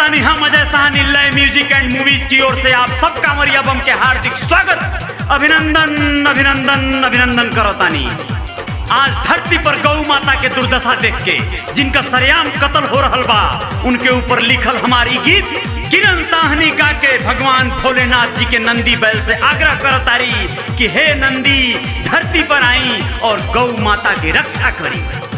बानी हम अजय साहनी लय म्यूजिक एंड मूवीज की ओर से आप सब कांवरिया बम के हार्दिक स्वागत अभिनंदन अभिनंदन अभिनंदन करो तानी आज धरती पर गौ माता के दुर्दशा देख के जिनका सरेआम कत्ल हो रहल बा उनके ऊपर लिखल हमारी गीत किरण साहनी गा के भगवान भोलेनाथ जी के नंदी बैल से आग्रह करतारी कि हे नंदी धरती पर आई और गौ माता की रक्षा करी